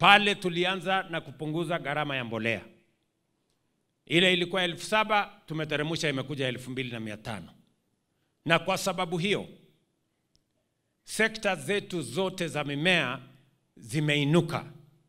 Pale tulianza na kupunguza gharama ya mbolea. Ile ilikuwa elfu saba tumeteremsha imekuja elfu mbili na mia tano na kwa sababu hiyo sekta zetu zote za mimea zimeinuka.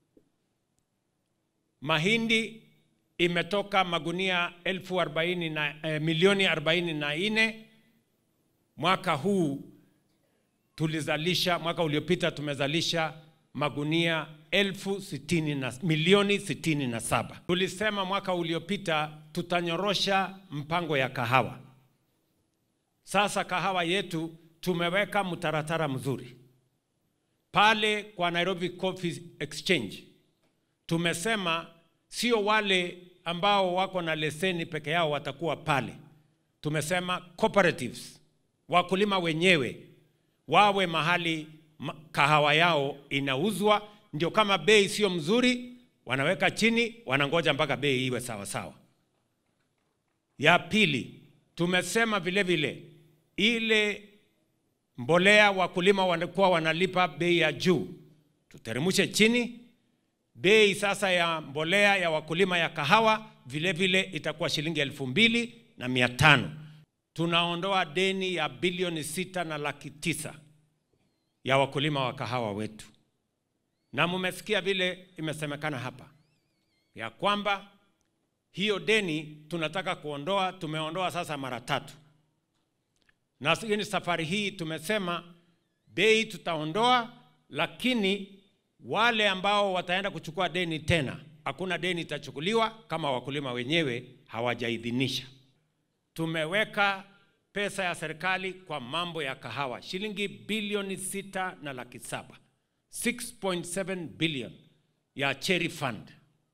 Mahindi imetoka magunia elfu arobaini na, eh, milioni arobaini na nne mwaka huu tulizalisha, mwaka uliopita tumezalisha magunia elfu sitini na, milioni sitini na saba. Tulisema mwaka uliopita tutanyorosha mpango ya kahawa. Sasa kahawa yetu tumeweka mtaratara mzuri pale kwa Nairobi Coffee Exchange. Tumesema sio wale ambao wako na leseni peke yao watakuwa pale. Tumesema cooperatives, wakulima wenyewe wawe mahali ma- kahawa yao inauzwa, ndio kama bei sio mzuri, wanaweka chini, wanangoja mpaka bei iwe sawa sawa. Ya pili, tumesema vile vile ile mbolea wakulima wanakuwa wanalipa bei ya juu, tuteremshe chini. Bei sasa ya mbolea ya wakulima ya kahawa vile vile itakuwa shilingi elfu mbili na mia tano. Tunaondoa deni ya bilioni sita na laki tisa ya wakulima wa kahawa wetu, na mumesikia vile imesemekana hapa ya kwamba hiyo deni tunataka kuondoa, tumeondoa sasa mara tatu na hiyo ni safari hii tumesema bei tutaondoa, lakini wale ambao wataenda kuchukua deni tena, hakuna deni itachukuliwa kama wakulima wenyewe hawajaidhinisha. Tumeweka pesa ya serikali kwa mambo ya kahawa shilingi bilioni sita na laki saba 6.7 billion ya Cherry Fund.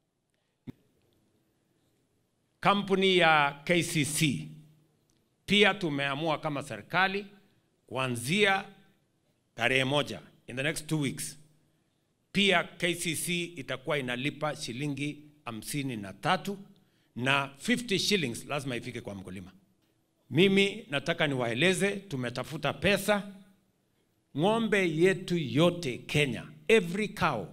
Kampuni ya KCC pia tumeamua kama serikali kuanzia tarehe moja in the next two weeks, pia KCC itakuwa inalipa shilingi hamsini na tatu na 50 shillings lazima ifike kwa mkulima. Mimi nataka niwaeleze, tumetafuta pesa. Ng'ombe yetu yote Kenya, every cow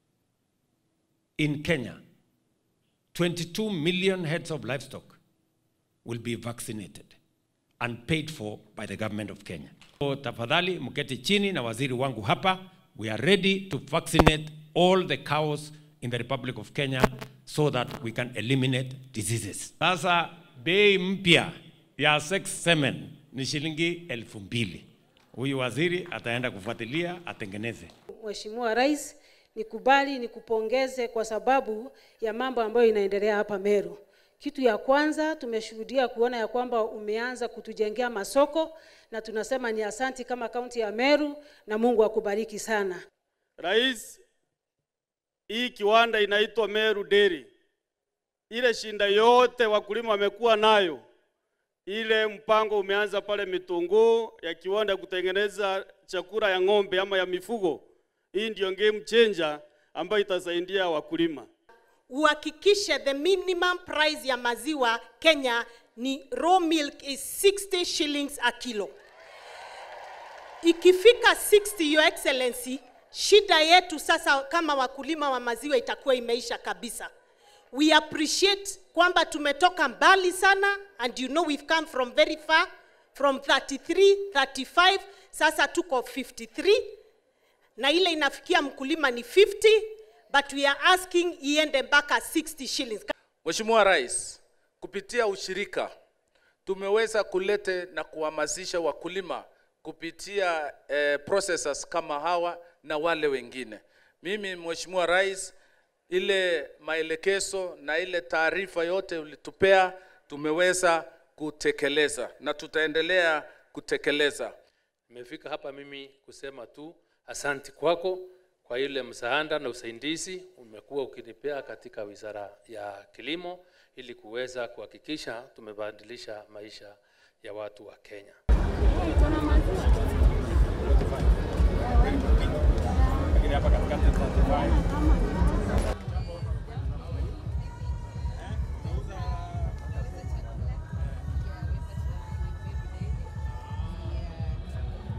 in Kenya, 22 million heads of livestock will be vaccinated and paid for by the government of Kenya. So, tafadhali mketi chini na waziri wangu hapa. We are ready to vaccinate all the cows in the Republic of Kenya so that we can eliminate diseases. Sasa bei mpya ya sex semen ni shilingi elfu mbili. Huyu waziri ataenda kufuatilia atengeneze. Mheshimiwa Rais, nikubali nikupongeze kwa sababu ya mambo ambayo inaendelea hapa Meru. Kitu ya kwanza tumeshuhudia kuona ya kwamba umeanza kutujengea masoko na tunasema ni asanti kama kaunti ya Meru na Mungu akubariki sana. Rais, hii kiwanda inaitwa Meru Dairy. Ile shinda yote wakulima wamekuwa nayo, ile mpango umeanza pale Mitunguu ya kiwanda kutengeneza chakula ya ng'ombe ama ya mifugo. Hii ndio game changer ambayo itasaidia wakulima. uhakikishe the minimum price ya maziwa Kenya ni raw milk is 60 shillings a kilo. Ikifika 60 your excellency, shida yetu sasa kama wakulima wa maziwa itakuwa imeisha kabisa. We appreciate kwamba tumetoka mbali sana and you know we've come from very far from 33, 35 sasa tuko 53 na ile inafikia mkulima ni 50 but we are asking iende mpaka 60 shillings. Mheshimiwa Rais, kupitia ushirika tumeweza kulete na kuhamasisha wakulima kupitia eh, processors kama hawa na wale wengine. Mimi Mheshimiwa Rais, ile maelekezo na ile taarifa yote ulitupea tumeweza kutekeleza na tutaendelea kutekeleza. Nimefika hapa mimi kusema tu asanti kwako kwa ile msaada na usaidizi umekuwa ukinipea katika wizara ya kilimo ili kuweza kuhakikisha tumebadilisha maisha ya watu wa Kenya. Lakini hapa katikati